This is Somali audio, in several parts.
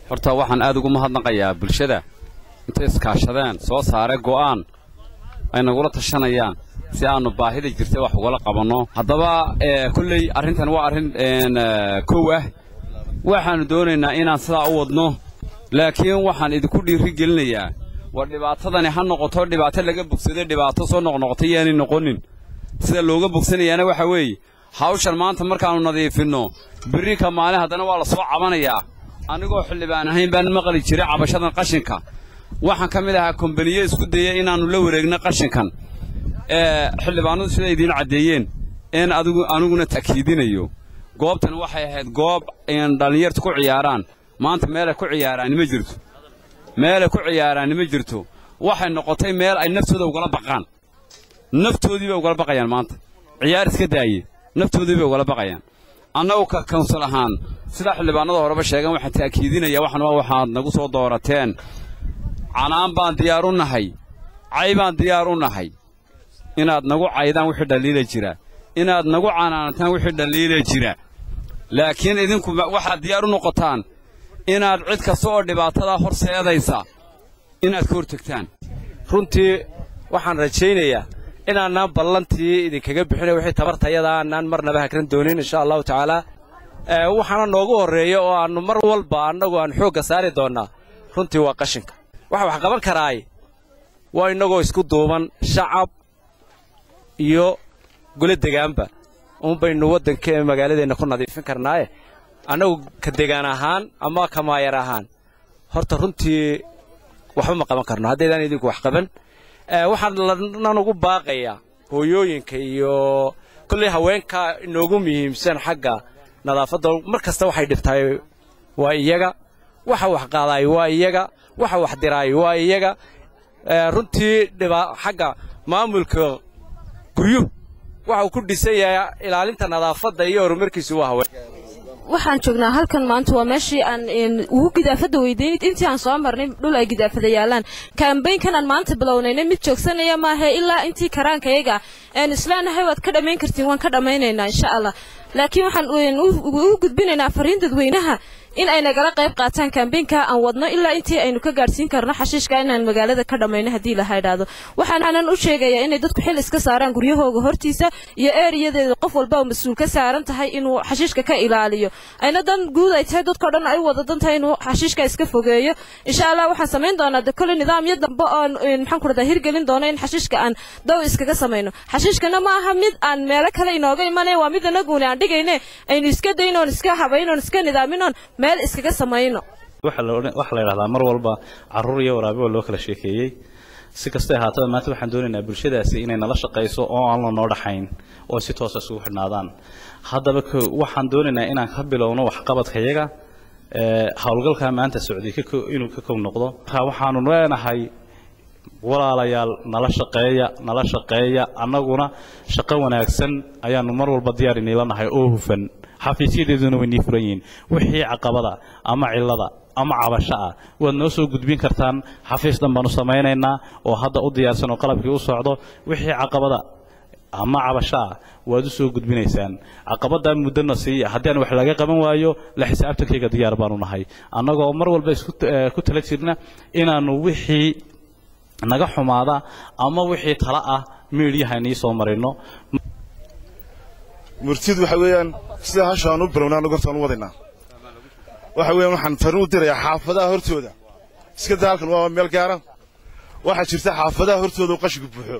horta waxaan aad ugu mahadnaqayaa bulshada intay iskaashadeen soo saare go'aan ay nagula tashanayaan si aannu baahida jirta wax ugala qabanno haddaba kolley arrintan waa arrin kow ah waxaannu doonaynaa inaan sidaa u wadno laakiin waxaan idinku dhiiri gelinayaa war dhibaatadani ha noqoto dhibaato laga bogsaday dhibaato soo noqnoqotay yaanay noqonin sida looga bogsanayaana waxa weeye hawshan maanta markaannu nadiifinno birrinka maalin haddana waa la soo cabanayaa anigoo xildhibaan ahayn baan maqli jiray cabashadan qashinka waxaan ka mid ahaa kombaniye isku daya inaannu la wareegno qashinkan xildhibaanadu siday idiin caddeeyeen in adigu aniguna ta'kiidinayo goobtan waxay ahayd goob dhallinyarta ku ciyaaraan maanta meelay ku ciyaaraan ma jirto meelay ku ciyaaraan ma jirto waxay noqotay meel ay naftooda ugala baqaan naftoodii bay ugala baqayaan maanta ciyaar iska daaye naftoodii bay ugala baqayaan annagu ka kawnsal ahaan sidaa xildhibaanada horeba sheegan waxaan ta'kiidinaya waxan waa waxaad nagu soo doorateen canaan baan diyaar u nahay cay baan diyaar u nahay inaad nagu caydaan wixii dhaliila jira inaad nagu canaanataan wixii dhaliila jira laakiin idinku waxaad diyaar u noqotaan inaad cid kasta oo dhibaatadaa horseedaysa inaad ka hortegtaan runtii waxaan rajaynayaa inaanaan ballantii idinkaga bixinay wixii tabartayada aanaan marnaba hakran doonin insha allahu tacaalaa waxaana noogu horreeya oo aannu mar walba annagu aan xoogga saari doonnaa runtii waa qashinka waxa wax qaban karaay waa innagoo isku duuban shacab iyo golo degaanba uun baynu waddanka ee magaaladeenna ku nadiifin karnaaye annagu ka degaan ahaan ama ka maayar ahaan horta runtii waxba ma qaban karno haddaydaan idinku wax qaban waxaan lanan ugu baaqayaa hooyooyinka iyo kolley haweenka inoogu muhiimsan xagga nadaafadda mar kasta waxay dhibtahay waa iyaga waxa wax qaadaay waa iyaga waxa wax diraay waa iyaga runtii xagga maamulka guryuhu waxa uu ku dhisan yahay ilaalinta nadaafadda iyo horumarkiisu waa haween waxaan joognaa halkan maanta waa meeshii aan ugu gidaafada weydiin intii aan soo marnay dhul ay gidaafada yaalaan kaambaynkan aan maanta bilownaynay mid joogsanaya maahe ilaa intii karaankayaga aan isleenahay waad ka dhammayn kartiin waan ka dhammaynaynaa insha allah laakiin waxaan ugu gudbinaynaa fariin dadweynaha in ay nagala qayb qaataan kaambeynka aan wadno ilaa intii aynu ka gaadhsiin karno xashiishka inaan magaalada ka dhammayno haddii laha idhaahdo waxaanan u sheegayaa inay dadku xil iska saaraan guryahooga hortiisa iyo eeriyadeeda qof walba oo mas-uul ka saaran tahay inuu xashiishka ka ilaaliyo ayna dan guud ay tahay dadkao dhan ay wada dan tahay inuu xashiishka iska fogeeyo insha allah waxaan samayn doonaa de kole nidaamyo dambe oon maxaan ku rahdaa hirgelin doono in xashiishka aan dow iskaga samayno xashiishkana ma aha mid aan meelo kale inooga imanaya waa mid anaguuni aan dhigayne aynu iska dayno oon iska habayno oon iska nidaaminoon meel iskaga samayno waxaa la yidhahdaa mar walba carruur iyo waraabe oo loo kala sheekeeyey si kastay ahaataba maanta waxaan doonaynaa bulshadaasi inay nala shaqayso oo aan la noo dhaxayn oo si toosa isugu xidhnaadaan haddaba waxaan doonaynaa inaan ka bilowno waxqabadkayaga howlgalkaa maanta socday inuu ka kow noqdo markaa waxaanu leenahay walaalayaal nala shaqeeya nala shaqeeya annaguna shaqo wanaagsan ayaanu mar walba diyaar iniila nahay oo hufan xafiisyadeeduna way nii furan yihiin wixii caqabada ama cilada ama cabasho ah waad noo soo gudbin kartaan xafiis dhan baanu samaynaynaa oo hadda u diyaarsan oo qalabkii u socdo wixii caqabada ama cabasho ah waad u soo gudbinaysaan caqabaddaa muddona siiya haddii aan wax laga qaban waayo la xisaabtankayga diyaar baanu nahay annagoo mar walba isku ku tala jirna inaannu wixii naga xumaada ama wixii tala ah miidyaha inii soo marino murtidu waxa weeyaan sida hashaan u bilowna anagu hortaan u wadaynaa waxa weeyaan waxaan fariin u dirayaa xaafadaha hortooda iska daa halkan waa meel gaara waxaa jirta xaafadaha hortooda uu qashinku buuxo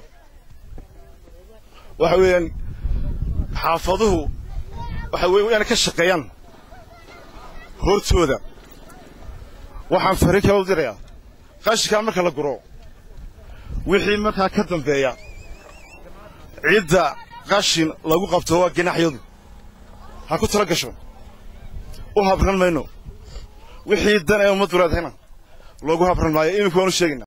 waxa weeyaan xaafaduhu waxa weeye inay ka shaqeeyaan hortooda waxaan fariin kala u dirayaa qashinkaa marka la guro wixii markaa ka dambeeya cidda qashin lagu qabto waa ginaxyadu ha ku tala gasho u habran mayno wixii dan ee ummaddu leedahayna loogu habran maayo iminku waanu sheegaynaa